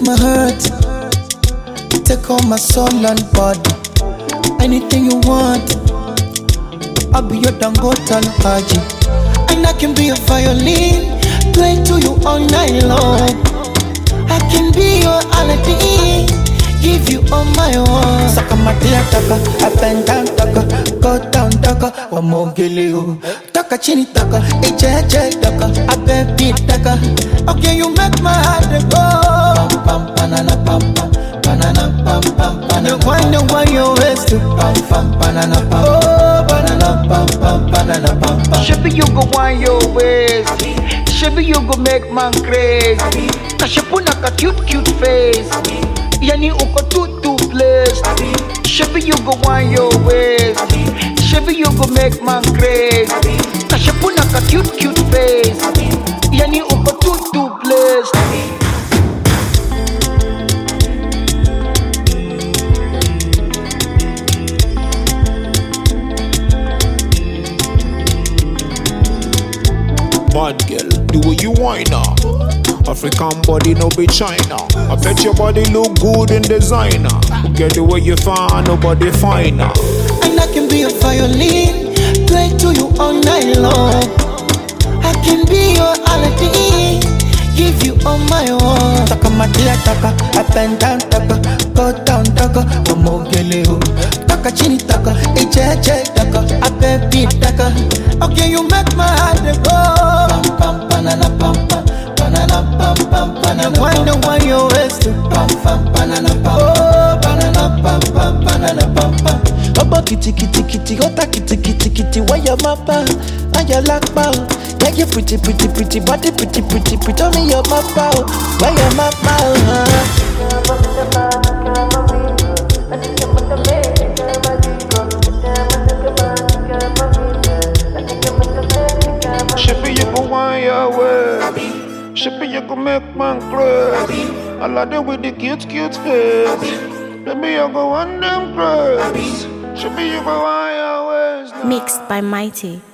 my heart. Take all my soul and body. Anything you want. I'll be your Dangote and Haji. And I can be your violin. Play to you all night long. I can be your Aladdin. Give you all my own. Saka matia taka, up and down taka, go down taka, wamogele you. Taka chini taka, eche eche taka, abebi taka. Okay, you make my heart go. Pam pam banana pam pam, banana pam pam banana. The one the one you waste to pam pam banana pam. Oh banana pam pam banana pam pam. Shebi you go want your ways. Shebi you go make man crazy. Kashepuna ka cute cute face. Yani uko too too blessed. Shebi you go want your ways. Shebi you go make man crazy. Kashepuna ka cute cute face. Yani uko too too blessed. Bad girl, do what you want now. African body, no be China. I bet your body look good in designer. Get the way you find, nobody finer. And I can be a violin, play to you all night long. I can be your Aladdin, give you all my own. Taka matia taka, up and down taka, go down taka, wamogele you. Taka chini taka, eche eche taka, abebi taka. Okay, you make my heart go. Pam pam banana pam pam. Banana pam pam banana pam pam. Why you waste to pam pam banana pam Oh banana pam pam banana pam pam. Obo kitty kitty kitty, ota kitty kitty kitty, why your mappa? And your lakpa? Yeah, you pretty pretty pretty, body pretty pretty pretty, tell me your mappa, why your mappa? Shippy, you go want your way. Shippy, you go make man crazy. I like them with the cute, cute face. Baby, you go want them crazy. Shippy, you go want your ways now. Mixed by Mighty.